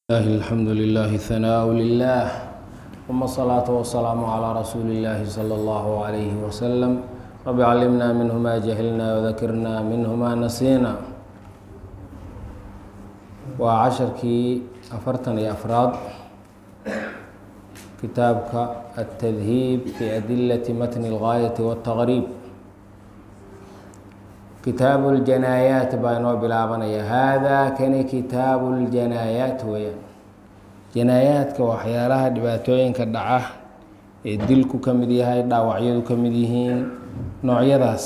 الله الحمد لله ثناء لله ثم الصلاة والسلام على رسول الله صلى الله عليه وسلم رب علمنا منه ما جهلنا وذكرنا منه ما نسينا waa casharkii afartan iyo afraad kitaabka التdhiib fi adilaة matn الغاayaة والتqrib kitaabu اljanaayaat baa inoo bilaabanaya haadaa kani kitaabu اljanaayaat weeyaan janaayaadka waxyaalaha dhibaatooyinka dhaca ee dilku ka mid yahay dhaawacyadu ka mid yihiin noocyadaas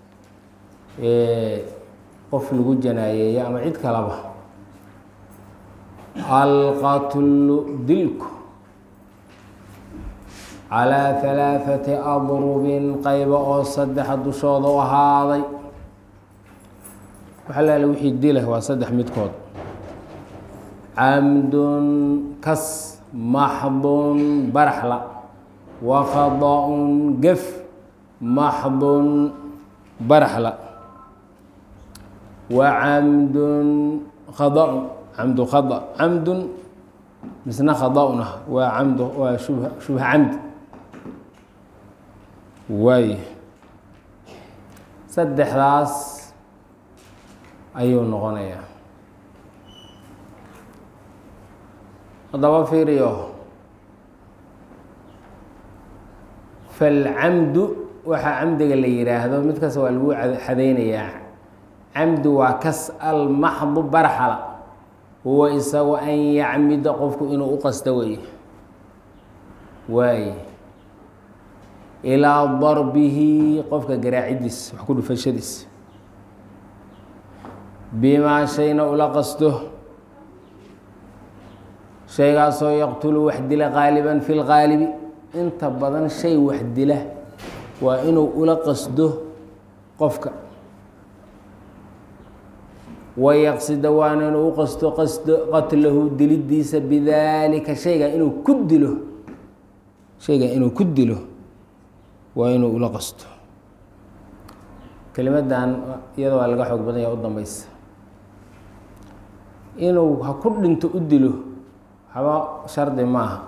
ee qof lagu janaayeeyo ama cid kalaba alqatlu dilku calaa halaaثati adrubin qayba oo saddexa dushooda u ahaaday waxa laala wixii dila waa saddex midkood camdun kas maxdun baraxla wa khada-un gef maxdun baraxla wa camdun khada-un camdu khada camdun misna khada-un ah waa camdu waa shubha shubha camdi waay saddexdaas ayuu noqonayaa haddaba fiiriyo falcamdu waxaa camdiga la yidhaahdo mid kasta waa lagu xadeynayaa camdu waa kas almaxdu barxala huwa isagu an yacmida qofku inuu u qasto weye waaye ilaa darbihi qofka garaacidiis wax ku dhufashadiis bimaa shayna ula qasto shaygaasoo yaqtulu wax dila qaaliban fi lqaalibi inta badan shay wax dila waa inuu ula qasdo qofka wayaqsida waana inuu u qasto qasdo qatlahu dilidiisa bidaalika shayga inuu ku dilo shayga inuu ku dilo waa inuu ula qasto kelimadan iyada waa laga xoog badan yaha u dambeysa inuu ha ku dhinto u dilo haba shardi maaha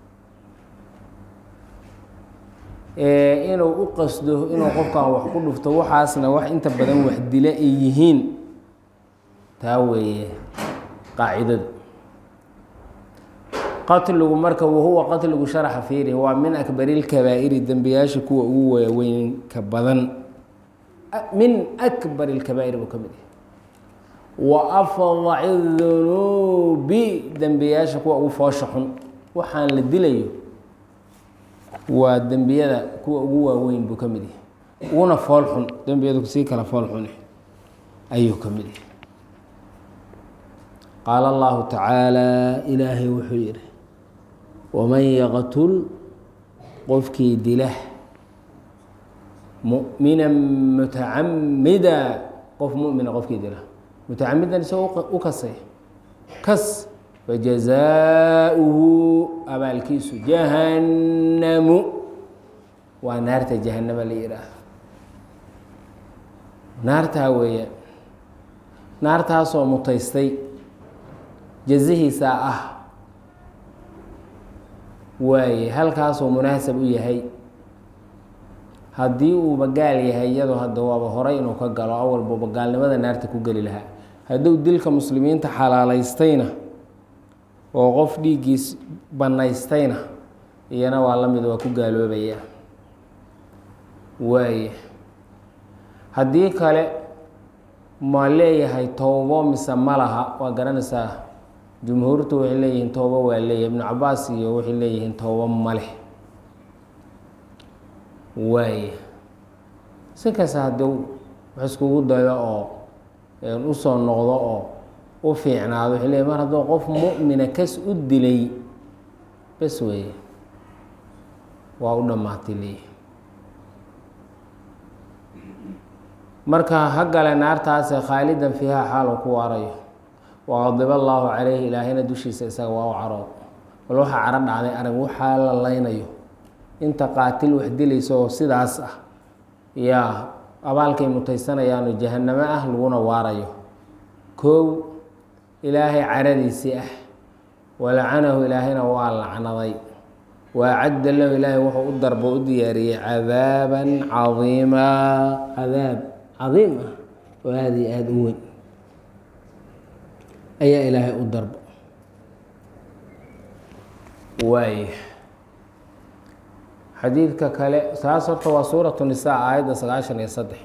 inuu u qasdo inuu qofkan wax ku dhufto waxaasna wax inta badan wax dila ay yihiin taa weeye qaacidadu qatligu marka wahuwa qatligu sharaxa fiiri waa min akbari lkabaa'iri dembiyaasha kuwa ugu waaweynka badan min akbar اlkabaa'ir buu ka mid yahay wa afdaci dunuubi dembiyaasha kuwa ugu foosha xun waxaan la dilayo waa dembiyada kuwa ugu waaweyn buu ka mid yahay uguna fool xun dembiyadu sii kala fool xune ayuu ka mid yahay qaala allahu tacaala ilaahay wuxuu yihi waman yaqtul qofkii dila mumina mutacamida qof mumina qofkii dila mutacamidan isagoo u kasay kas fajazaauhu abaalkiisu jahannamu waa naarta jahanama la yidhaahdo naartaa weeyaan naartaasoo mutaystay jazihiisaa ah waaye halkaasoo munaasab u yahay haddii uuba gaal yahay iyadoo hadda waaba horay inuu ka galo awalbaba gaalnimada naarta ku geli lahaa hadduu dilka muslimiinta xalaalaystayna oo qof dhiiggiis bannaystayna iyana waa la mid waa ku gaaloobaya waaye haddii kale ma leeyahay towbo mise ma laha waa garanaysaa jumhuurtu waxay leeyihiin towbo waa leeyahay ibnu cabaas iyo waxay leeyihiin towbo ma leh waaye si kasta haddii wax iskugu dayo oo usoo noqdo oo u fiicnaado waxay leeyihin mar hadduu qof mu'mina kas u dilay bes weeye waa u dhammaatay leeyihi marka ha gale naartaase khaalidan fiiha xaalu ku waarayo waqadiba allaahu caleyhi ilaahayna dushiisa isaga waa u carood bal waxaa caro dhacday arag waxaa la laynayo inta qaatil wax dilaysa oo sidaas ah yaa abaalkay mutaysanayaano jahanamo ah laguna waarayo koow ilaahay caradiisii ah walacanahu ilaahayna waa lacnaday waacadda lahu ilaahay wuxuu u darbo u diyaariyey cadaaban cadiimaa cadaab cadiim ah oo aada iyo aada u weyn ayaa ilaahay u darbo waay xadiidka kale taas horta waa suuratu nisaa aayadda sagaashan iyo saddex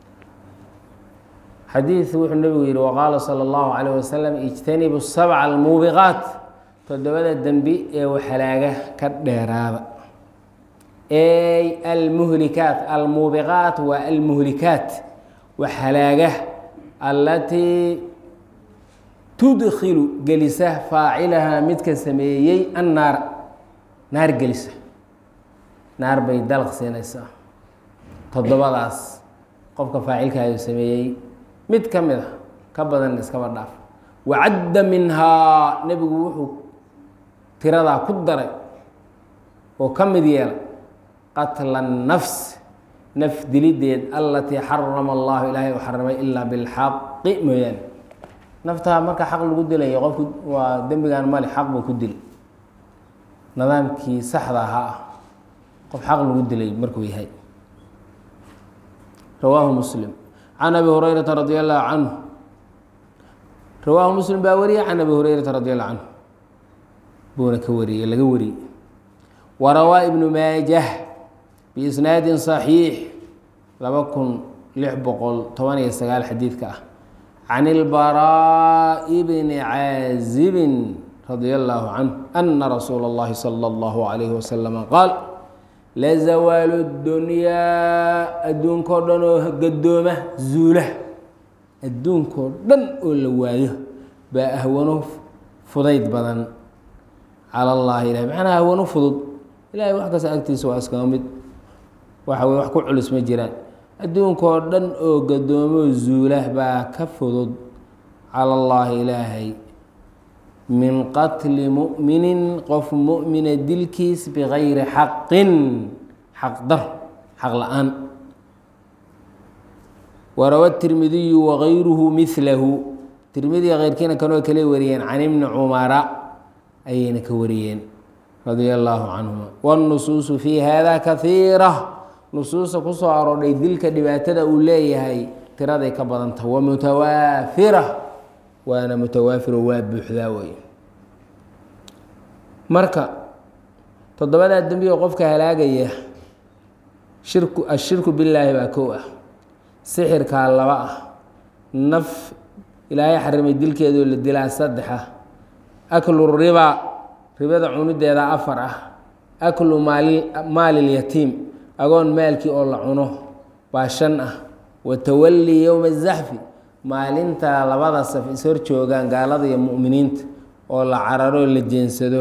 xadiid wuxuu nebigu yihi waqaala sala allahu calayh wasalam ijtanibu sabca almuubiqaat toddobada dembi ee waxalaaga ka dheeraada ey almuhlikaat almuubiqaat waa almuhlikaat waxalaaga allatii tudkilu gelisa faacilahaa midka sameeyey annaara naar gelisa naar bay dalq siinaysaa toddobadaas qofka faacilkaayu sameeyey mid ka mid a ka badan iskaba dhaaf wacadda minhaa nebigu wuxuu tiradaa ku daray oo ka mid yeelay qatla nafs naf dilideed allatii xarama allahu ilaahay u xarimay ilaa bilxaqi mooyaane naftaa marka xaq lagu dilayo qofku waa dembigan male xaq buu ku dilay nidaamkii saxda ahaa ah qof xaq lagu dilay markuu yahay rawaahu muslim can abi hurayrata radi allahu canhu rawaahu muslim baa wariyey can abi hurayrata radi allahu canhu buuna ka wariyey laga wariyey warawaa ibnu maajah biisnaadin صaxiix laba kun lix boqol toban iyo sagaal xadiidka ah can ilbaraa'i bni caazibin radia allahu canhu ana rasuula اllahi salى اllahu alayhi wasalama qaal lazawaalu dunyaa adduunkao dhan oo gadooma zuula adduunkao dhan oo la waayo baa ahwano fudayd badan cala allahi ilahi macnaha ahwano fudud ilahay wax kasta agtiisa waa iskaga mid waxa weye wax ku culus ma jiraan adduunkao dhan oo gadoomo zuula baa ka fudud cala allahi ilaahay min qatli mu'minin qof mu'mina dilkiis bigayri xaqin xaq dar xaq la-aan warawa tirmidiyu wagayruhu milahu tirmidiga keyrkiina kanoo kale wariyeen can ibni cumara ayayna ka wariyeen radia allaahu canhuma wاnnusuusu fi hada kahiira nusuusta kusoo aroodhay dilka dhibaatada uu leeyahay tiraday ka badanta wa mutawaafira waana mutawaafiro waa buuxdaa wey marka toddobadaa dembiga qofka halaagaya shirku ashirku billaahi baa kow ah sixirkaa laba ah naf ilaahay xarimay dilkeedoo la dilaa saddex ah aklu riba ribada cunideeda afar ah aklu maali maalilyatiim agoon maalkii oo la cuno baa shan ah wa tawallii yowma azaxfi maalinta labada saf is hor joogaan gaalada iyo mu'miniinta oo la cararo la jeensado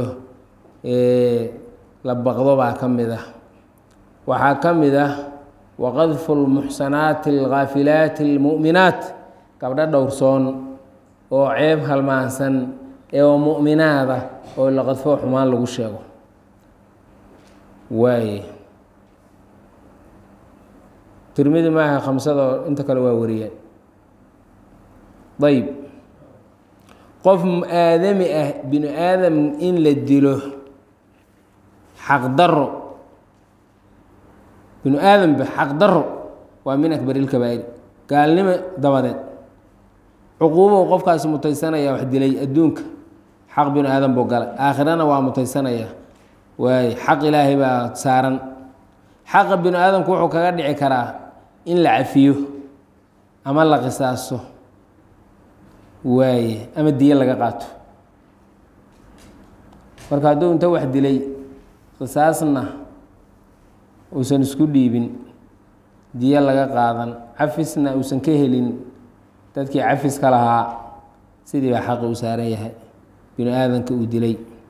la baqdo baa ka mid ah waxaa ka mid ah waqadfu lmuxsanaati alghaafilaati almu'minaat gabdho dhowrsoon oo ceeb halmaansan ee oo mu'minaada oo la qadfo xumaan lagu sheego waaye tirmidi maaha khamsadoo inta kale waa wariyeen ayb qof aadami ah binu aadam in la dilo xaqdaro binu aadamba xaqdaro waa min akbar ilkabaa'ir gaalnimo dabadeed cuquubow qofkaasi mutaysanaya wax dilay adduunka xaq binu aadam buu galay aakhirana waa mutaysanaya waaye xaq ilaahay baa saaran xaqa binu aadamku wuxuu kaga dhici karaa in la cafiyo ama la qisaaso waaye ama diyo laga qaato marka hadduu inta wax dilay qisaasna uusan isku dhiibin diyo laga qaadan cafisna uusan ka helin dadkii cafiska lahaa sidii baa xaqi u saaran yahay binu aadanka uu dilay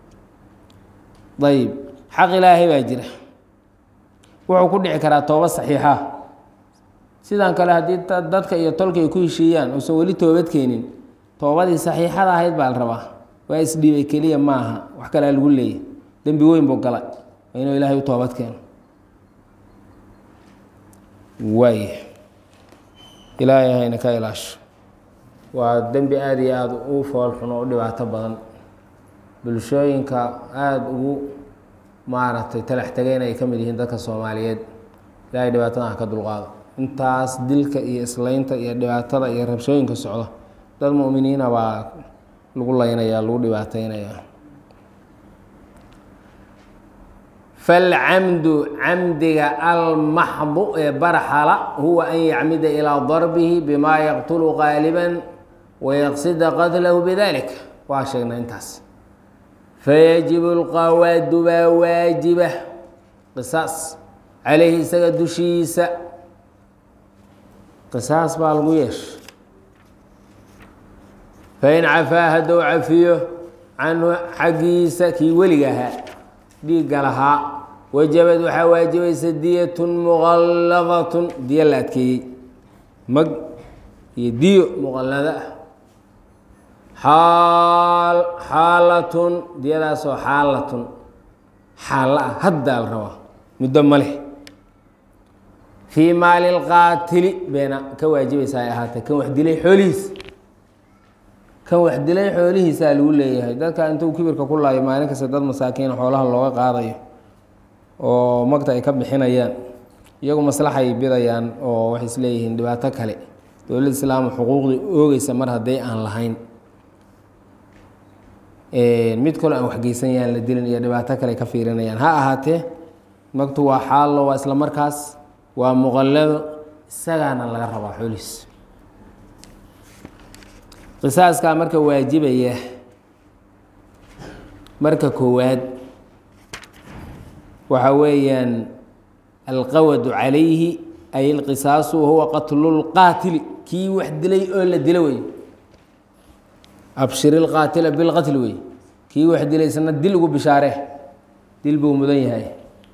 ayib xaq ilaahay baa jira wuxuu ku dhici karaa tooba saxiixa sidan kale haddii dadka iyo tolka ay ku heshiiyaan uusan weli toobad keenin toobadii saxiixada ahayd baa la rabaa waa isdhiibay keliya maaha wax kalea lagu leeyay dembi weyn buu galay waa inuu ilaahay u toobad keeno waay ilaahay hayna ka ilaasho waa dembi aada iyo aada u foolxun oo u dhibaato badan bulshooyinka aada ugu maaragtay talax tegeen ay ka mid yihiin dadka soomaaliyeed ilaahay dhibaatada ha ka dulqaado intaas dilka iyo islaynta iyo dhibaatada iyo rabshooyinka socda dad mu'miniina baa lagu laynaya lagu dhibaataynaya falcamdu camdiga almaxdu ee barxala huwa an yacmida ilaa darbihi bima yaqtulu qaaliban wayaqsida qatlahu bidalik waa sheegnay intaas fayajibu lqawaadu baa waajiba qisaas caleyhi isaga dushiisa qisaas baa lagu yeesha fain cafaa hadduu cafiyo canhu xaggiisa kii weliga ahaa dhiigga lahaa wajabad waxaa waajibaysa diyatun muqalladatun diyo la adkeeyey mag iyo diyo muqallado ah xaal xaalatun diyadaasoo xaalatun xaalla ah haddaa la rabaa muddo ma leh fii maali lqaatili beena ka waajibaysa ay ahaatee kan wax dilay xoolihiisa kan wax dilay xoolihiisaa lagu leeyahay dadka intuu kibirka ku laayo maalin kasta dad masaakiin xoolaha looga qaadayo oo magta ay ka bixinayaan iyagu maslaxay bidayaan oo waxay isleeyihiin dhibaato kale dowladda islaama xuquuqdii oogeysa mar hadday aan lahayn mid kaloo aan waxgeysanayaan la dilin iyo dhibaato kale ka fiirinayaan ha ahaatee magtu waa xaallo waa isla markaas waa muqallado isagaana laga rabaa xoolihiis qisaaskaa marka waajibaya marka koowaad waxa weeyaan alqawadu calayhi ay alqisaasu wahuwa qatlu lqaatili kii wax dilay oo la dilo wey abshir ilqaatila bilqatli wey kii wax dilay isna dil ugu bishaare dil buu mudan yahay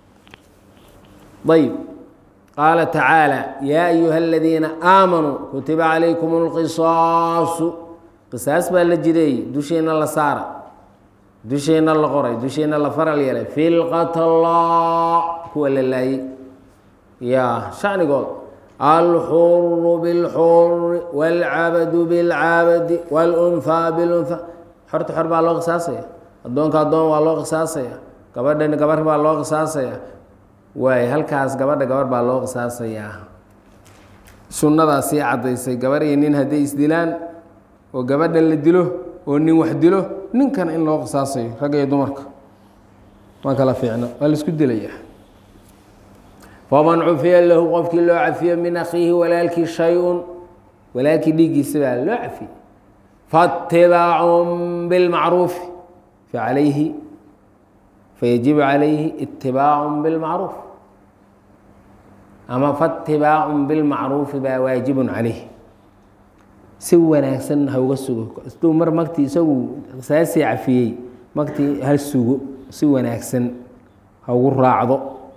ayb qaala tacaala yaa ayuha aladiina aamanuu kutiba calaykum اlqisaasu qisaas baa la jideeyey dusheena la saara dusheena la qoray dusheena la faral yeelay fi lqatla kuwa la laayey ya shanigood alxuru bilxuri wاlcabadu bilcabadi wاlunhaa bilunha xorta xor baa loo qisaasaya addoonka addoon waa loo qisaasaya gabadhani gabar baa loo qisaasaya waay halkaas gabadha gabar baa loo qisaasayaa sunnadaa sii caddaysay gabar iyo nin hadday isdilaan oo gabadhan la dilo oo nin wax dilo ninkan in loo qisaasayo ragga iyo dumarka ma kala fiicno waa la isku dilayaa faman cufiya lahu qofkii loo cafiyo min akhiihi walaalkii shay-un walaalkii dhiiggiisa baa loo cafiyey faatibaacun bilmacruufi facalayhi fayajibu calayhi itibaacu bilmacruuf ama faatibaacun bilmacruufi baa waajibun calayh si wanaagsan ha uga sugo isduu mar magtii isagu qisaasii cafiyey magtii ha sugo si wanaagsan ha ugu raacdo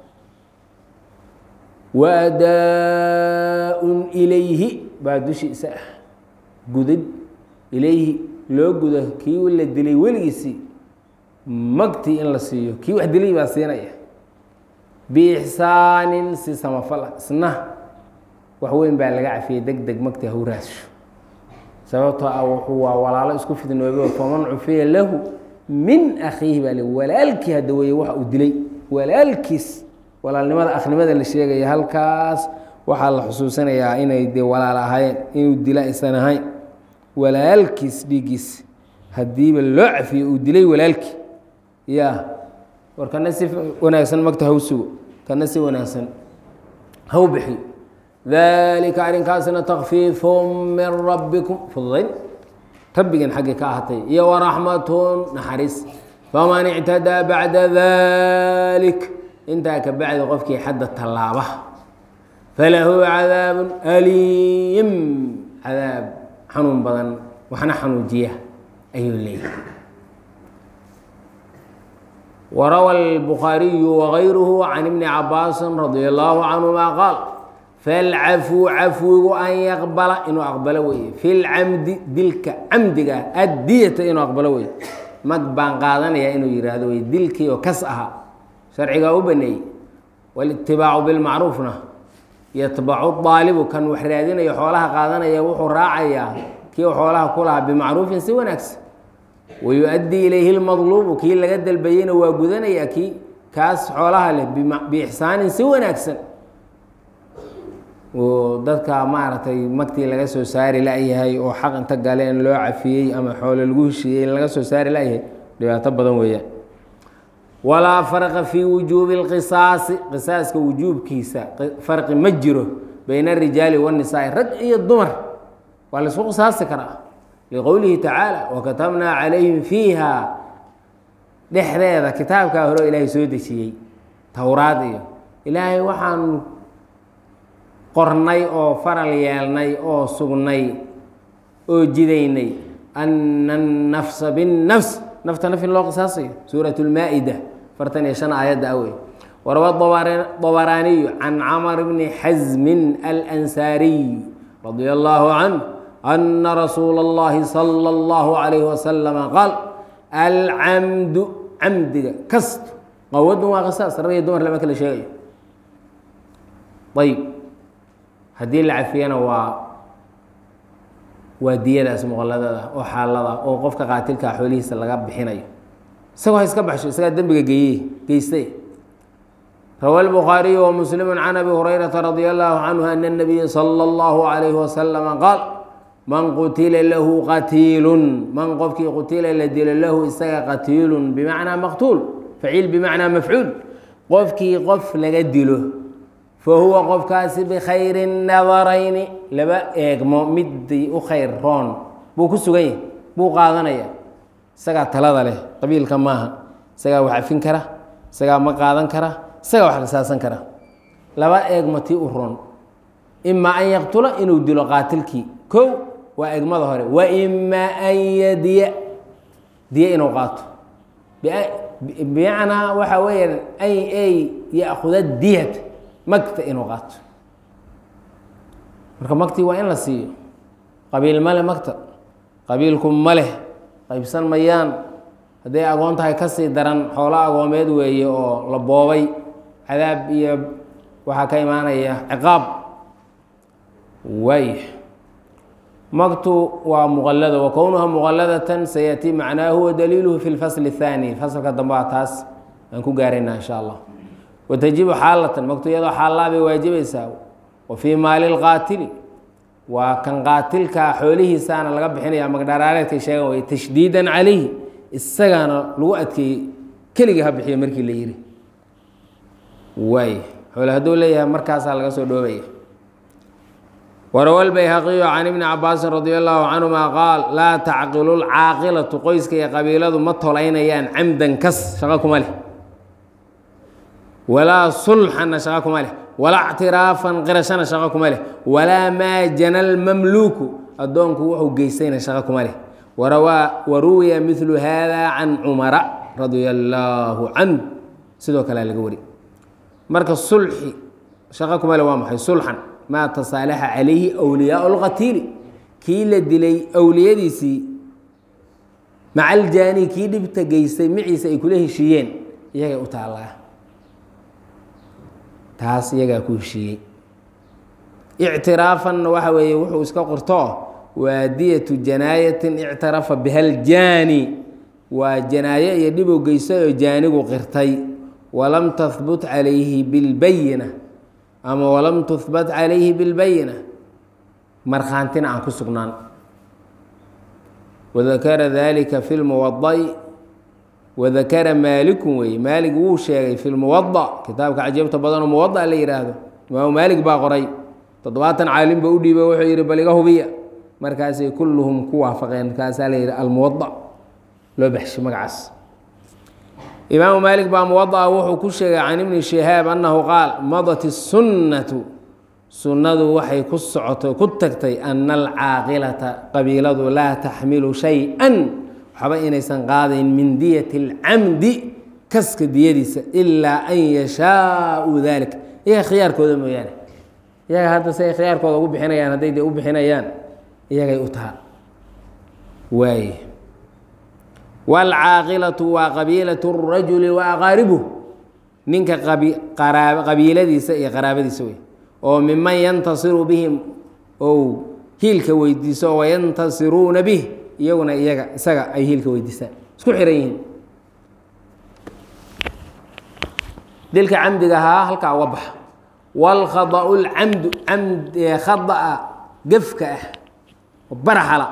wadaa-un ilayhi baa dushiisa ah gudid ilayhi loo gudo kii la dilay weligiisii magtii in la siiyo kii wax dilay baa siinaya biixsaanin si samafal ah isna wax weyn baa laga cafiyey deg deg magtii haw raasho sababtoo ah wuxuu waa walaalo isku fidnoobe faman cufiya lahu min akhiihi baa le walaalkii hadda weeye waxa uu dilay walaalkiis walaalnimada akhnimada la sheegaya halkaas waxaa la xusuusanayaa inay dee walaal ahaayeen inuu dila aysan ahayn walaalkiis dhiiggiis haddiiba loo cafiyo uu dilay walaalkii ya war kana si wanaagsan magta haw sugo kana si wanaagsan haw bixiyo dalika arrinkaasna takfiifu min rabbikum fududayn rabbigan xaggii ka ahatay iyo waraxmatun naxariis faman ictadaa bacda dalik intaa ka bacdi qofkii xadda tallaaba falahu cadaabun aliim cadaab xanuun badan waxna xanuujiya ayuu leeyahay warawa الbukhaariyu wغayruhu can ibni cabaasi radi allahu canهuma qaal falcafuu cafwigu an yaqbala inuu aqbalo weye fi lcamdi dilka camdiga addiyata inuu aqbalo weye mag baan qaadanaya inuu yihahdo wey dilkii oo kas aha sharcigaa u baneeyey walitibaacu bilmacruufna yatbacu daalibu kan wax raadinayo xoolaha qaadanaya wuxuu raacayaa kii xoolaha ku lahaa bimacruufin si wanaagsan wayuؤaddii ilayhi اlmadluubu kii laga dalbayeyna waa gudanaya kii kaas xoolaha leh biixsaanin si wanaagsan oo dadka maaragtay magtii laga soo saari la-yahay oo xaq inta galeen loo cafiyey ama xoolo lagu heshiiyey in laga soo saari la-yahay dhibaato badan weeyaan walaa farqa fii wujuubi اlqisaasi qisaaska wujuubkiisa farqi ma jiro bayna arijaali wاnisaai rag iyo dumar waa la isku qisaasi karaa liqowlihi tacaala wakatabnaa calayhim fiiha dhexdeeda kitaabkaa hore ilaahay soo dejiyey towraad iyo ilaahay waxaanu qornay oo faral yeelnay oo sugnay oo jidaynay ana الnafsa biالnafs nafta naf in loo qisaasayo suuraة اlmaa-ida afartan iyo shan aayadda awey warawa dabaraaniyu can camr bni xasmin alansaariy radia allahu canh ana rasuula اllahi salى اllahu عalayh wasalama qaal alcamdu camdiga kastu qawadun waa qisaas rag iyo dumar lama kala sheegayo ayb haddii la cafiyana waa waa diyadaas muqaladada oo xaalada oo qofka qaatilkaa xoolihiisa laga bixinayo isagoo ha iska baxsho isagaa dembiga geeye geystay rawa الbukhaariyu وmuslim can abi hurayrata radia allahu canhu ana الnabiya salى اllahu عalayhi wasalama qaal man qutila lahu qatiilun man qofkii qutila la dilo lahu isaga qatiilun bimacnaa maqtuul faciil bimacnaa mafcuul qofkii qof laga dilo fahuwa qofkaasi bikhayri nadarayni laba eegmo midii u khayr roon buu ku sugan yahy buu qaadanaya isagaa talada leh qabiilka maaha isagaa wax afin kara isagaa ma qaadan kara isagaa wax qisaasan kara laba eegmo tii u roon imaa an yaqtula inuu dilo qaatilkii kow waa eegmada hore wa imaa an yadiya diye inuu qaato bimacnaa waxaa weeyaan an ay ya'khuda diyat magta inuu qaato marka magtii waa in la siiyo qabiil male magta qabiilku ma leh qaybsan mayaan hadday agoon tahay ka sii daran xoolo agoomeed weeye oo la boobay cadaab iyo waxaa ka imaanaya ciqaab waay magtu waa muqalada wa kownuha muqaladatan sayatii macnaahu wa daliiluhu fi lfasli اthaani faslka dambe a taas aan ku gaaraynaa insha allah watajibu xaalatan magtu iyadoo xaallaa bay waajibaysaa wa fii maali lqaatili waa kan qaatilkaa xoolihiisaana laga bixinaya magdharaareedkay sheegan way tashdiidan calayhi isagaana lagu adkeeyey keliga ha bixiyo markii la yiri waay xoole hadduu leeyahay markaasaa laga soo dhoobaya warawa lbayhaqiyu can ibni cabaasin radia allahu canhuma qaal laa tacqilu lcaaqilatu qoyska iyo qabiiladu ma tolaynayaan camdan kas shaqo kuma leh walaa sulxanna shaqo kuma leh walaa ctiraafan qirashana shaqo kuma leh walaa maa jana lmamluuku addoonku wuxuu geystayna shaqo kuma leh warawaa waruwiya midlu hada can cumara radia allaahu canh sidoo kalea laga wari marka sulxi shaqo kuma leh waa maxay sulxan maa tasaalaxa calayhi wliyaau lqatiili kii la dilay awliyadiisii maca aljaani kii dhibta geystay maciisa ay kula heshiiyeen iyagay u taallaa taas iyagaa ku heshiiyey ictiraafanna waxa weeye wuxuu iska qortoo waa diyatu janaayatin ictarafa biha aljaani waa janaayo iyo dhibow geystay oo jaanigu qirtay walam tahbut calayhi bilbayina ama walam tuhbat calayhi bilbayina markhaantina aan ku sugnaan wadakara dalika fi lmuwada'i wadakara maalikun weeye maalig wuu sheegay fi lmuwada kitaabka cajiibta badanoo muwada la yihaahdo imaamu maalig baa qoray toddobaatan caalim ba u dhiiba wuxuu yihi bal iga hubiya markaasay kulluhum ku waafaqeen markaasaa la yihi almuwada loo baxshay magacaas imaamu maalik baa muwadaa wuxuu ku sheegay can ibni shihaab annahu qaal madat isunnatu sunnadu waxay ku socotay ku tagtay ana alcaaqilata qabiiladu laa taxmilu shay-an waxba inaysan qaadayn min diyati alcamdi kaska diyadiisa ilaa an yashaau dalik iyaga khiyaarkooda mooyaane iyaga hadda si ay khiyaarkooda ugu bixinayaan hadday de u bixinayaan iyagay u taha waay wاlcaaqilatu waa qabiilaة الrajuli وaqaaribuh ninka qabiiladiisa iyo qaraabadiisa wey oo miman yantasiru bihim ou hiilka weydiiso wayantasiruuna bih iyaguna iyaga isaga ay hiilka weydiistaan isku xiran yihiin dilka camdiga ahaa halkaa uga baxa wاlkhadأu اlcamdu camd khada'a gefka ah oo baraxala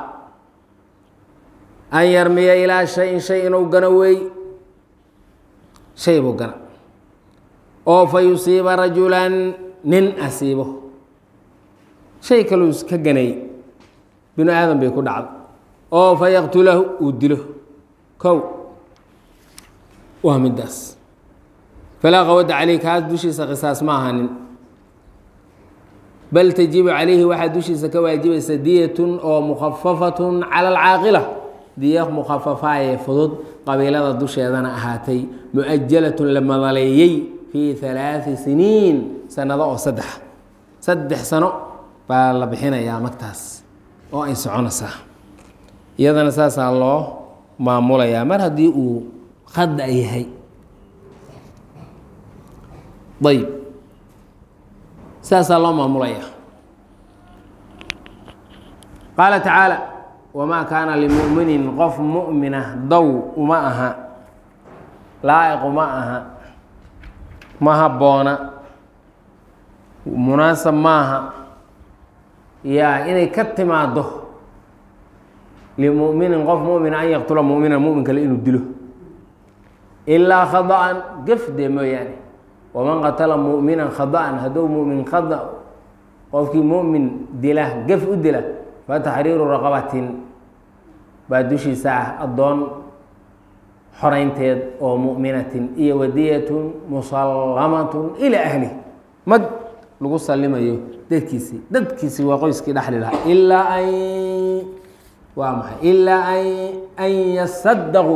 an yarmiya ilaa shayin shay inuu gano wey shay buu gana oo fa yusiiba rajulan nin asiibo shay kaluu ka ganay binu aadam bay ku dhacdo oo fa yaqtulahu uu dilo kow waa midaas falaa qawada caleyh kaas dushiisa qisaas ma ahanin bal tajibu calayhi waxaa dushiisa ka waajibaysa diyatun oo mukhafafatun cala alcaaqila diya mukhafafaaye fudud qabiilada dusheedana ahaatay mu-ajalatun la madaleeyey fii halaadi siniin sanado oo saddex saddex sano baa la bixinayaa magtaas oo ay soconaysaa iyadana saasaa loo maamulayaa mar haddii uu khada yahay ayb saasaa loo maamulayaa qaala tacaala wamaa kaana limuminin qof mu'mina dow uma aha laa'iq uma aha ma habboona munaasab maaha yaa inay ka timaado limuminin qof mumina an yaqtula mumina mumin kale inuu dilo ilaa khada'an gefde mooyaane waman qatala mu'minan khada'an hadduu mumin khada qofkii mumin dila gef u dila fataxriiru raqabatin baa dushiisa ah addoon xoraynteed oo mu'minatin iyo wadiyatun musallamatun ilaa ahli mag lagu sallimayo dadkiisii dadkiisii waa qoyskii dhexli lahaa ilaa an waa maxay ilaa an an yasadaquu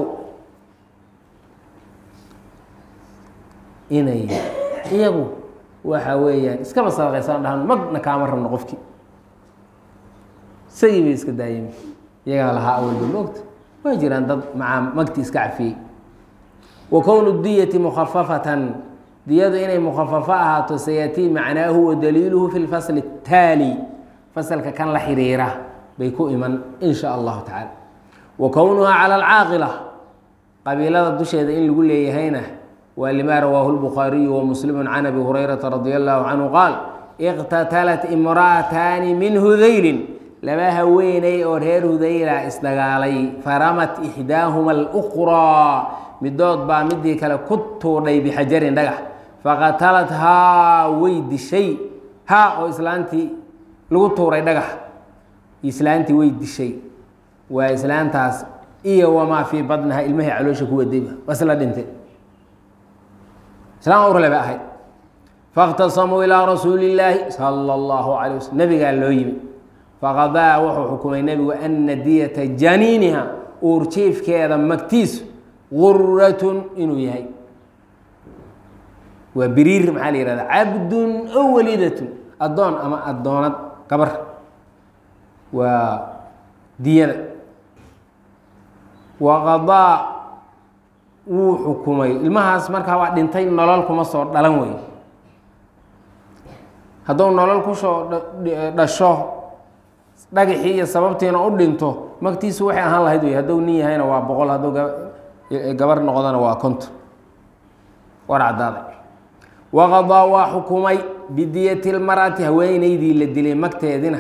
inay iyagu waxa weeyaan iskaba sadaqaysaan dhahan magna kaama rabno qofkii isagii bay iska daayeen iyagaa lahaa awalba moogta waa jiraan dad macaa magti iska cafiyey wa kownu diyati mukhafafatan diyadu inay mukhafafo ahaato sayatii macnaahu wa daliiluhu fi lfasli اtaali fasalka kan la xiriira bay ku iman in sha allahu tacaala wa kownuhaa cala alcaaqila qabiilada dusheeda in lagu leeyahayna waa lima rawaahu lbukhaariyu wa muslimu can abi hurayrata radi allahu canhu qaal iqtatalat imra'ataani min hudaylin laba haweeney oo reer hudayla isdagaalay faramat ixdaahuma alukraa midood baa midii kale ku tuudhay bixajarin dhagax faqatalat haa way dishay haa oo islaantii lagu tuuray dhagax islaantii way dishay waa islaantaas iyo wamaa fii badnaha ilmahay caloosha ku wadayba wasla dhintay islaan urle ba ahayd faاktasamuu ilىa rasuuli اllaahi salى اllahu alay waslm nabigaa loo yimi faqadaa wuxuu xukumay nebigu ana diyata janiiniha uurjiifkeeda magtiisu guratun inuu yahay waa biriir maxaa la yihahda cabdun o walidatun addoon ama addoonad gabar waa diyada waqadaa wuu xukumay ilmahaas markaa waa dhintay nolol kuma soo dhalan wey hadduu nolol kusoo dhasho dhagaxii iyo sababtiina u dhinto magtiisu waxay ahaan lahayd wey hadduu nin yahayna waa boqol hadduu gabar noqdana waa konton war caddaaday waqadaa waa xukumay bidiyati lmar'ati haweeneydii la dilay magteedina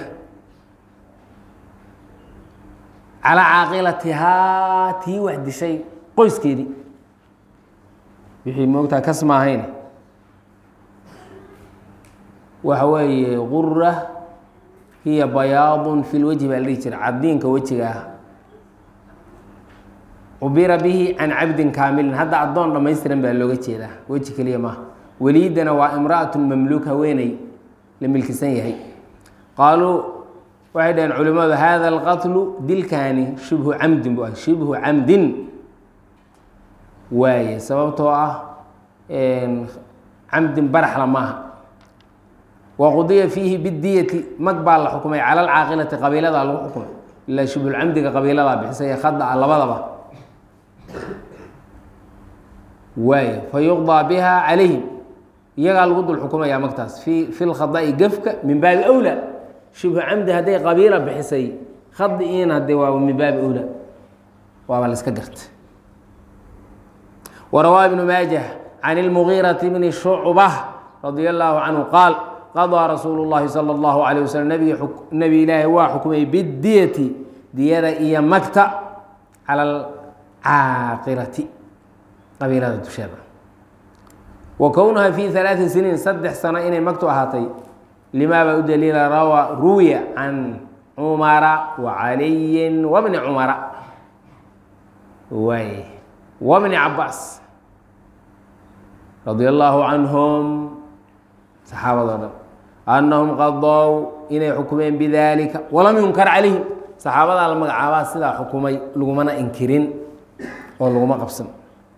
calaa caaqilatihaa tii wax dishay qoyskeedii wixii moogtaa kas maahayn waxa weeye qura hiya bayaadun fi lwejhi baa la dhihi jira cabdiinka wejiga ah cubira bihi can cabdin kaamilin hadda addoon dhammaystiran baa looga jeedaa weji keliya maaha weliidana waa imra'atun mamluuk haweeney la milkisan yahay qaaluu waxay dhaheen culimmadu hada alqatlu dilkaani shibhu camdin bu ah shibhu camdin waaye sababtoo ah camdin baraxla maaha waqudiya fiihi bidiyati mag baa la xukumay cala alcaaqilati qabiiladaa lagu xukumay ilaa shibhulcamdiga qabiiladaa bixisay ee khada a labadaba waaye fa yuqdaa biha calayhim iyagaa lagu dul xukumayaa magtaas fi fi lkhada'i gefka min baabi awla shibhu camdi hadday qabiila bixisay khadi'iin haddee waaba min baabi owla waaba la iska garta warawaa ibnu maajah can ilmugiirati bni shucbah radia allaahu canhu qaal qadaa rasuulu llahi sala allahu calayh wasalam nabigi nebi ilaahi waa xukumay bidiyati diyada iyo magta cala alcaaqilati qabiilada dusheeda wa kownuha fi alaai siniin saddex sano inay magtu ahaatay limaa baa u daliila rawa ruwiya can cumara wa caliyin wabni cumara waay wabni cabaas radia allaahu canhum saxaabadoo dhan annahum qadow inay xukumeen bidalika walam yunkar calayhim saxaabadaa la magacaabaa sidaa xukumay lagumana inkirin oo laguma qabsan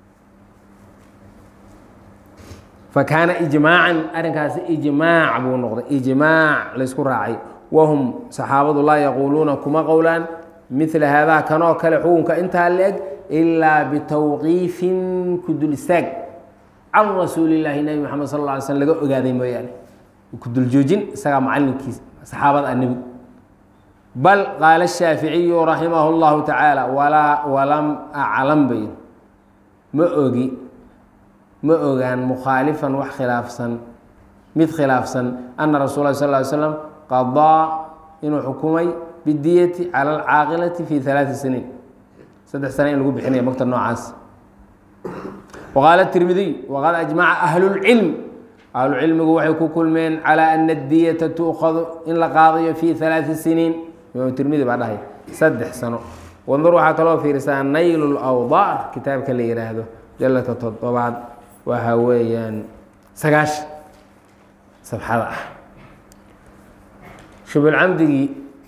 fakaana ijmaacan arrinkaasi ijmaac buu noqday ijmaac laysku raacay wahum saxaabadu laa yaquuluuna kuma qowlaan midla haadaa kanoo kale xukunka intaa la-eg ilaa bitawqiifin ku dul istaag can rasuulillaahi nebi maxamed sal lla alay slm laga ogaaday mooyaane ku dul joojin isagaa macallinkiis saxaabada a nebigu bal qaala shaaficiyu raximahu llahu tacaala walaa walam aclam bay ma ogi ma ogaan mukhaalifan wax khilaafsan mid khilaafsan ana rasuul lah sal ly slam qadaa inuu xukumay bidiyati cala alcaaqilati fi alaai siniin saddex sana in lagu bixinaya magta noocaas waqaala tirmidiy waqad ajmaca ahlulcilm ahlucilmigu waxay ku kulmeen calaa ana adiyata tuukhadu in la qaadayo fi alaai siniin imaam tirmidi baa dhahay saddex sano wandur waxaa kaloo fiirisaa nayl lawdaar kitaabka la yihaahdo jalaka toddobaad waxa weeyaan sagaashan sabxada ah shubulcamdigii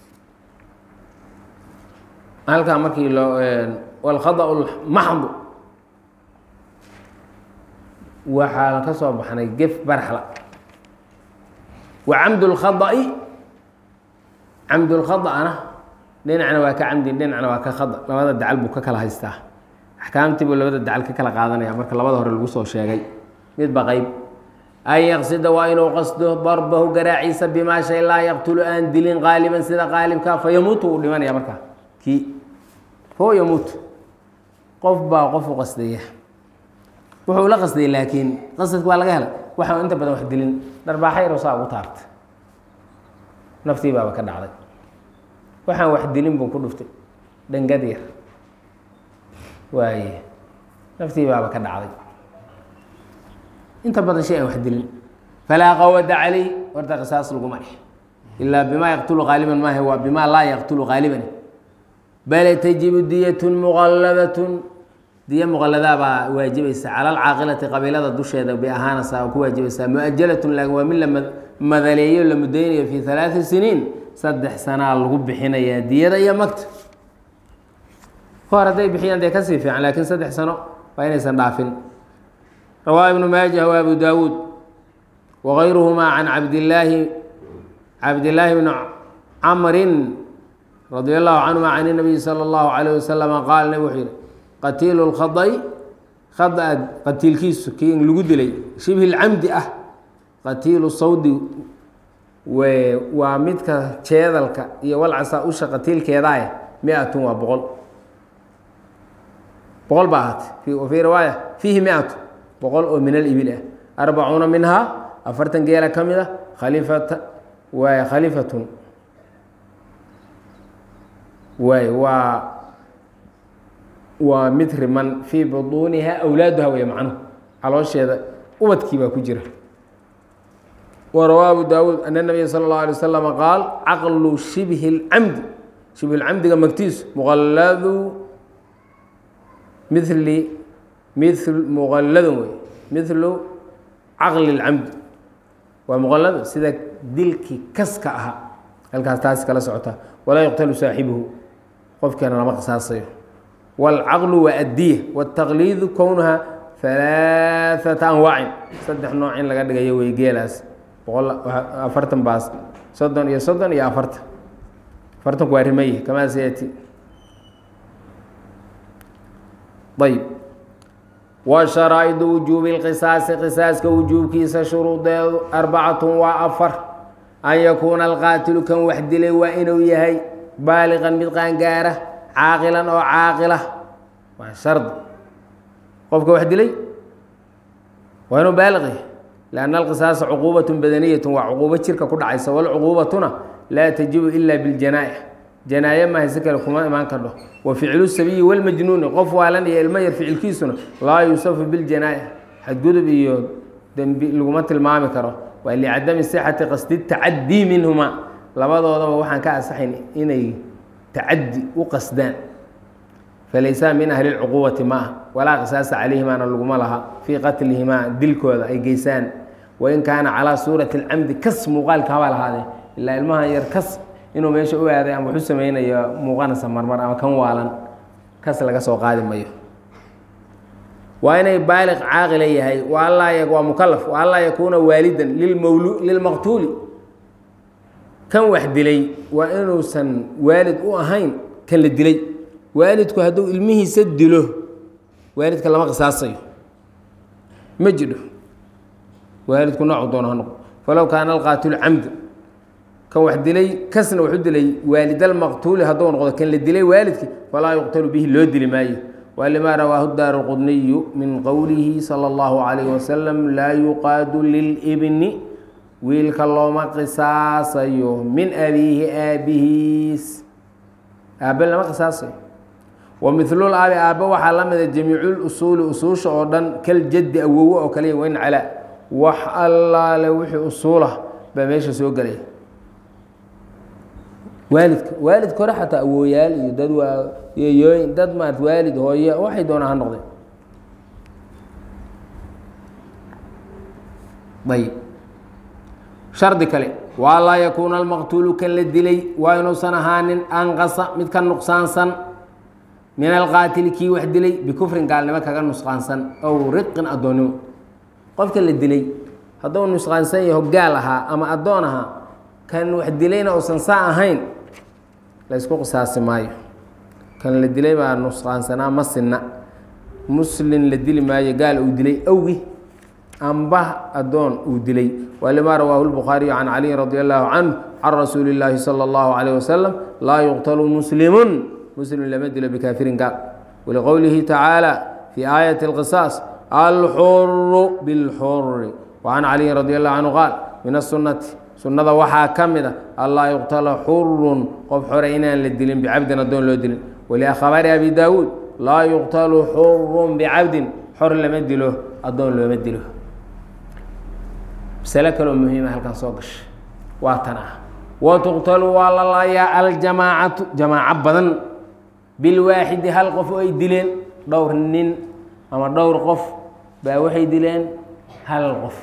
halkaa markii loo walkhada lmaxdu waxaa ka soo baxnay gef baraxla wa camd lkhada'i camd lkhada'na dhinacna waa ka camdi dhinacna waa ka khada labada dacal buu ka kala haystaa axkaamtii buu labada dacal ka kala qaadanaya marka labada hore lagu soo sheegay midba qeyb an yaqsida waa inuu qasdo darbahu garaaciisa bimaa shay laa yaqtulu aan dilin qaaliban sida qaalibka fa yamuutu uu dhimanaya markaa kii fo yamuut qof baa qof u qasdaya wuxuu la qasday laakiin qasadka waa laga hela waxaan inta badan wax dilin dharbaaxa yaro saa ugu taabta naftii baaba ka dhacday waxaan wax dilin buu ku dhuftay dhangad yar waaye naftii baaba ka dhacday inta badan shay aan wax dilin falaa qawada caleyh horta qisaas laguma dheh ilaa bimaa yaqtulu qaaliban maaha waa bimaa laa yaqtulu qaaliban bale tajibu diyatun muqallabatun diya muqalladaa baa waajibaysa cala alcaaqilati qabiilada dusheeda bay ahaanaysaa oo ku waajibaysaa mu-ajalatun laakin waa mid la madaleeyo la mudaynayo fi halaati siniin saddex sanaa lagu bixinayaa diyada iyo magta hor hadday bixiyaan dee kasii fiican laakiin saddex sano waa inaysan dhaafin rawaa ibnu maajah wa abu daawuud wagayruhumaa can cabdillaahi cabdillaahi bni camrin radia allahu canhuma can inabiyi sala allahu calayh wasalama qaal nabig wuxuu yihi qatiilu lkhada'i khada qatiilkiisu kii lagu dilay shibhi lcamdi ah qatiilu sawdi waa midka jeedalka iyo walcasa usha qatiilkeedaah mi-atun waa boqol boqol ba ahaatay wa fii riwaaya fiihi mi-atu boqol oo min alibil ah arbacuuna minhaa afartan geela ka mid a khalifata waay khalifatun waay waa waa mid riman fii buduuniha awlaaduha wey macnuhu caloosheeda ubadkii baa ku jira wa rawaa abu daawuud ana nabiya sala اllahu alay wasalam qaal caqlu shibhi اlcamdi shibhi lcamdiga magtiisu muqalladu mili mil muqalladun wey milu caqli اlcamdi waa muqallado sida dilkii kaska ahaa halkaas taasi kala socota walaa yuqtalu saaxibuhu qofkeena lama qisaasayo wاlcaqlu waa addiya wاtaqliidu kownuha halaaثata anwaacin saddex nooc in laga dhigayo wey geelaas boqol afartan baas soddon iyo soddon iyo afartan afartanku waa rimay kamaa sayati ayb wa sharaa'idu wujuubi اlqisaasi qisaaska wujuubkiisa shuruudeedu arbacatun waa afar an yakuuna alqaatilu kan wax dilay waa inuu yahay baaliqan mid qaangaara caaqilan oo caaqila waa shardi qofka wax dilay waa inuu baaliq yahay lianna alqisaasa cuquubatun badaniyatun waa cuquubo jirka ku dhacaysa walcuquubatuna laa tajibu ila biljanaaya janaaye maaha si kale kuma imaan kardho wa ficlu sabiyi walmajnuuni qof waalan iyo ilmo yar ficilkiisuna laa yuusafu biljanaaya xadgudub iyo dembi laguma tilmaami karo waa licadami sixati qasdi tacadii minhuma labadoodaba waxaan ka asaxayn inay tacadi u qasdaan falaysaa min ahli lcuquubati ma ah walaa qisaasa calayhimaana laguma laha fii qatlihimaa dilkooda ay geysaan wain kaana calaa suurati اlcamdi kas muuqaalka habaa lahaadee ilaa ilmaha yar kas inuu meesha u aaday ama waxu sameynayo muuqanaysa marmar ama kan waalan kas laga soo qaadi mayo waa inay baaliq caaqila yahay waa waa mukalaf wa anlaa yakuuna waalidan lilmawlu lilmaqtuuli kan wax dilay waa inuusan waalid u ahayn kan la dilay waalidku hadduu ilmihiisa dilo waalidka lama qisaasayo ma jidho waalidku noocu doono ha noqo falow kaana alqaatilu camda kan wax dilay kasna waxu dilay waalidalmaqtuuli hadduu noqdo kan la dilay waalidkii falaa yuqtalu bihi loo dili maayo wlima rawaahu daar qudniyu min qowlihi salى اllahu عalayh wasalam laa yuqaadu lilbni wiilka looma qisaasayo min abiihi aabihiis aabe lama qisaasayo wa milul aabi aabe waxaa la mida jamiicuusuuli usuusha oo dhan kaljaddi awowo oo kaliya weyn calaa wax allaale wixii usuulah baa meesha soo gelaya waalidka waalidka hore xataa awooyaal iyo dad waa yeeyooyin dad maarata waalid hooye waxay doonaa ha noqdeen ayb shardi kale waa laa yakuuna almaqtuulu kan la dilay waa inuusan ahaanin anqasa mid ka nuqsaansan min alqaatili kii wax dilay bikufrin gaalnimo kaga nusqaansan ow riqin addoonnimo qofka la dilay hadduu nusqaansan yaho gaal ahaa ama addoon ahaa kan wax dilayna uusan saa ahayn la ysku qisaasi maayo kan la dilay baa nusqaansanaa ma sinna muslin la dili maayo gaal uu dilay awgi amba addoon uu dilay walimaa rawaahu lbukhaariyu can caliyin radi allahu canhu can rasuuli illaahi sala allahu calayh wasalam laa yuqtalu muslimun muslim lama dilo bikaafirin gaal waliqowlihi tacaala fii aayati alqisaas alxuru bilxuri wacan caliyin radi allahu canhu qaal min asunati sunnada waxaa ka mid a allaa yuqtala xurun qof xore inaan la dilin bicabdin addoon loo dilin waliakhbaari abi daawuud laa yuqtalu xurun bicabdin xor lama dilo addoon looma dilo masalo kaloo muhiima halkan soo gasha waa tan ah wa tuqtalu waa la laayaa aljamaacatu jamaaco badan bilwaaxidi hal qof oo ay dileen dhowr nin ama dhowr qof baa waxay dileen hal qof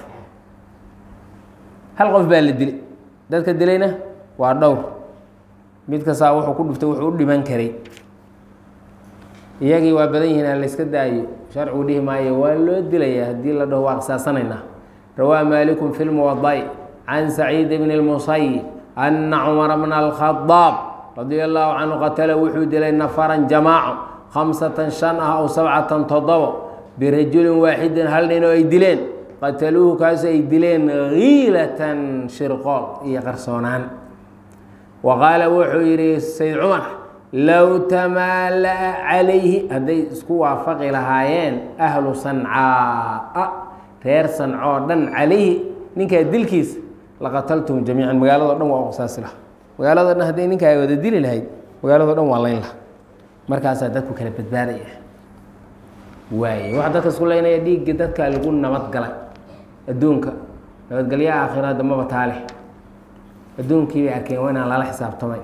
hal qof baa la dilay dadka dilayna waa dhowr mid kastaa wuxuu ku dhuftay wuxuu u dhiman karay iyagii waa badan yihiin aan la yska daayo sharcigu dhihi maayo waa loo dilayaa haddii la dhaho waa qisaasanaynaa rawaa maalikun fi lmuwada'i can saciid bni اlmusayib ana cumara bna alkhadaab radia allahu canhu qatala wuxuu dilay nafaran jamaaco khamsatan shan ah ow sabcatan toddobo birajulin waaxidin hal nin oo ay dileen qataluuhu kaasu ay dileen kiilatan shirqool iyo qarsoonaan wa qaala wuxuu yidhi sayd cumar low tamaala'a calayhi hadday isku waafaqi lahaayeen ahlu sancaa reer sancoo dhan calayhi ninkaa dilkiisa laqataltum jamiican magaalado dhan waa uqisaasi laha magaalado dhan hadday ninkaa wada dili lahayd magaalado dhan waa layn laha markaasaa dadku kala badbaadaya waaye waxa dadka isku leynaya dhiigga dadka lagu nabadgalay adduunka nabadgelyaha aakhira dambaba taale adduunkii bay arkeen waa inaan lala xisaabtamay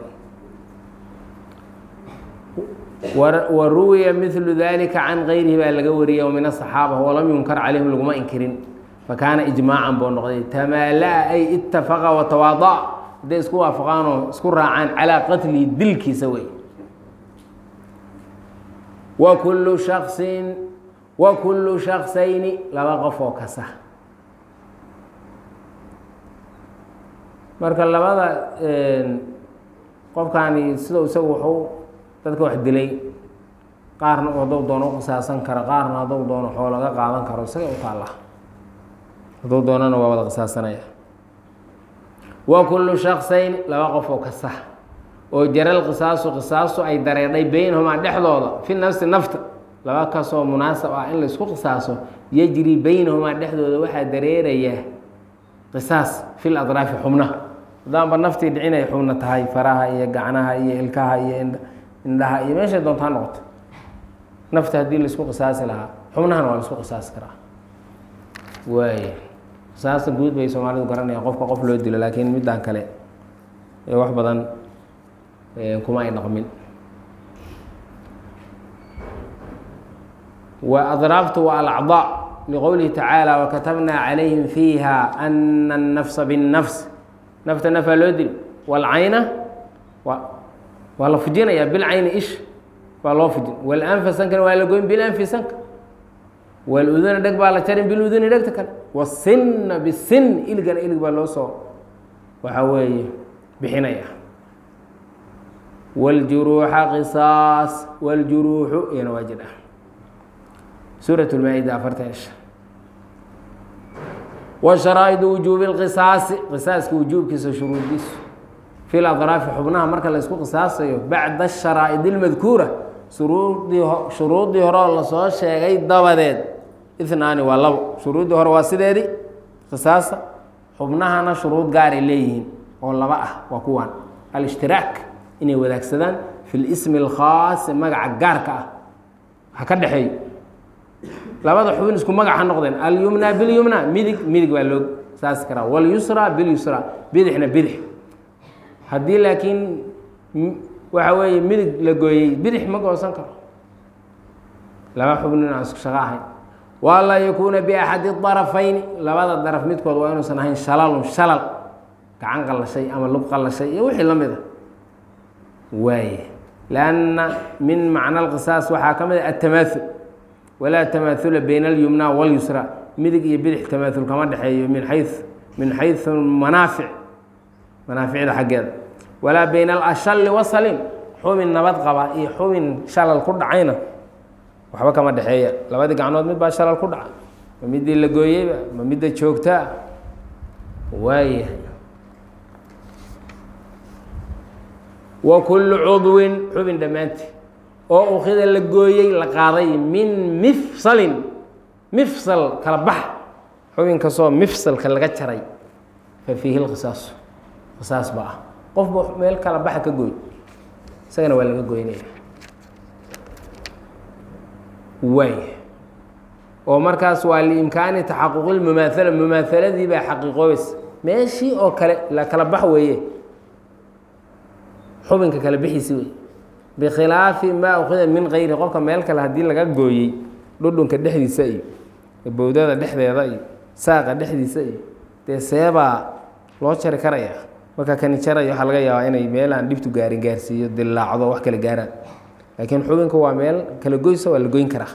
wa ruwiya milu dalika can gayrihi baa laga wariyay min asaxaaba walam yunkar calayhim laguma inkirin fakaana ijmaacan buu noqday tamaala-a ay itafaqa watawaada'a hadday isku waafaqaanoo isku raacaan calaa qatlihi dilkiisa wey wa kullu shaksin wa kullu shaksayni laba qof oo kasa marka labada qofkaani sidau isagu wuxuu dadka wax dilay qaarna hadduu doono u qisaasan karo qaarna hadduu doono xoo laga qaadan karo isaga u taalla hadduu doonana waa wada qisaasanaya wa kullu shaksayn laba qof oo kasa oo jaral qisaasu qisaasu ay dareedhay beynahumaa dhexdooda fi nafsi nafta laba kasoo munaasab ah in laysku qisaaso yejri beynahumaa dhexdooda waxaa dareeraya qisaas fil adraafi xubnaha haddaanba naftii dhicinay xubna tahay faraha iyo gacnaha iyo ilkaha iyo indhaha iyo meeshay doontaa noqoto nafta haddii laisku qisaasi lahaa xubnahana waa laisku qisaasi karaa waay qisaasta guud bay soomaalidu garanayaan qofka qof loo dilo laakiin middan kale ee wax badan kuma ay dhaqmin wa adraaftu waa alacdaa liqowlihi tacaala wakatabnaa calayhim fiiha ana الnafsa bالnafs nafta nafaa loo dili wاlcayna wa waa la fujinayaa bilcayni ish waa loo fujin walanfa sankana waa la goyn bilanfi sanka waluduna dheg baa la jarin biluduni dhegta kale wasinna bisin iligana ilig baa loo soo waxaa weeye bixinaya wاljuruuxa qisaas wاljuruuxu iyana waa jir ah suuraة اlmaa-ida afartan isha wa sharaa'idu wujuubi اlqisaasi qisaaska wujuubkiisa shuruudiisu fi ladraafi xubnaha marka la ysku qisaasayo bacda asharaa'id اlmadkuura shuruudii shuruuddii hore oo lasoo sheegay dabadeed inaani waa labo shuruuddii hore waa sideedii qisaasa xubnahana shuruud gaaray leeyihiin oo laba ah waa kuwan alاshtiraak inay wadaagsadaan fi lismi اlkhaasi magaca gaarka ah ha ka dhexeeyo labada xubin isku magac ha noqdeen alyumna bilyumna midig midig baa loo saasi karaa walyusra bilyusra bidixna bidix haddii laakiin waxa weeye midig la gooyey bidix ma goosan karo laba xubnin aan isku shaqo ahayn walaa yakuuna biaxadi darafayni labada daraf midkood waa inuusan ahayn shalalun shalal gacan qallashay ama lug qallashay iyo wixii la mid a waaye lanna min macna alqisaas waxaa ka mid a atamaaul walaa tamaahula bayna alyumna walyusra midig iyo bidix tamaaul kama dhexeeyo min xayu min xayu manaafic manaaficda xaggeeda walaa bayna alashali wasalim xubin nabad qaba iyo xubin shalal ku dhacayna waxba kama dhexeeya labadii gacnood mid baa shalal ku dhaca ma midii la gooyeyba ma midda joogtaa waaya wa kullu cudwin xubin dhammaantii oo ukida la gooyey la qaaday min mifsalin mifsal kala bax xubin kastoo mifsalka laga jaray fa fiihi lqisaasu qisaas ba ah qofba meel kala baxa ka gooy isagana waa laga goynaya waay oo markaas waa liimkaani taxaquqi lmumaahala mumaahaladii baa xaqiiqoobaysa meeshii oo kale la kala bax weeye xubinka kala bixiisi wey bikhilaafi maa ukida min kayri qofka meel kale haddii laga gooyey dhudhunka dhexdiisa iyo bowdada dhexdeeda iyo saaqa dhexdiisa iyo dee seebaa loo jari karaya marka kani jaraya waxaa laga yaabaa inay meel aan dhibtu gaarin gaarsiiyo dilaacdo wax kala gaaraan laakiin xubinka waa meel kala goysa waa la goyn karaa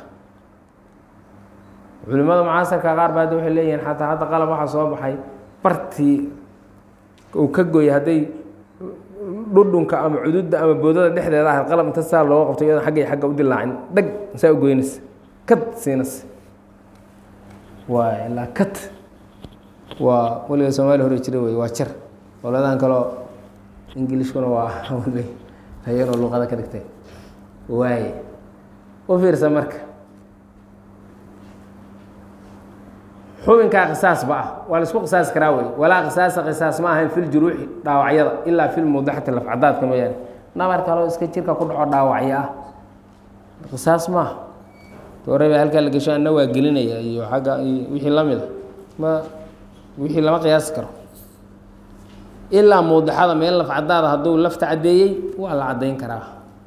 culimada mucaasarka qaar ba hadda waxay leeyihiin xataa hadda qalab waxaa soo baxay bartii uu ka gooyay hadday dhudhunka ama cududda ama boodada dhexdeeda ahayd qalab inta saa looga qabto iyadoo agga agga u dilaacin dhag saa u goynaysa kad siinaysa waa ilaa kad waa weliga soomaaliya hore jira wey waa jar dowladahan kaleo ingilishkuna waa hayeenoo luuqada ka dhigtay waaye u fiirsa marka xubinkaa qisaas ba ah waa la isku qisaasi karaa wey walaa qisaasa qisaas ma ahayn fi ljuruuxi dhaawacyada ilaa fi lmudaxati lafcadaadka mooyaane nabar kaloo iska jirka ku dhaco dhaawacyo ah qisaas maaha dooreba halkaa la gesho anna waa gelinaya iyo agga iyo wixii la mid a ma wixii lama qiyaasi karo ilaa muudaxada meel lafcadaada hadduu lafta caddeeyey waa la caddayn karaa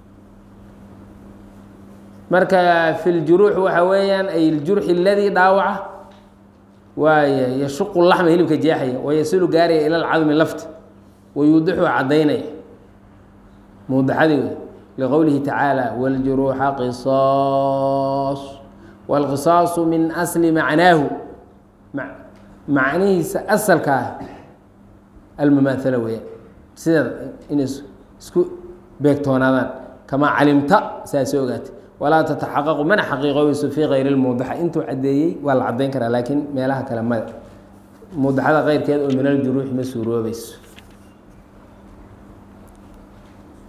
marka fi ljuruux waxa weeyaan ay ljurxi aladii dhaawaca waaya yashuqu laxma hilibka jeexaya wayasilu gaaraya ila lcadmi lafta wayuudixu caddaynaya muudaxadii wey liqowlihi tacaala wاljuruuxa qisaas wاlqisaasu min asli macnaahu macnihiisa asalka ah almumaahala weeyaan sideeda inay isku beegtoonaadaan kamaa calimta saasay ogaatay walaa tataxaqaqu mana xaqiiqoobayso fii kayri lmuudaxa intuu caddeeyey waa la caddayn karaa laakiin meelaha kale maya muudaxada keyrkeed oo min aljuruuxi ma suuroobayso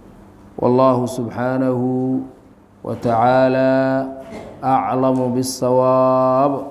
والله سبحانه وتعالى أعلم بالصواب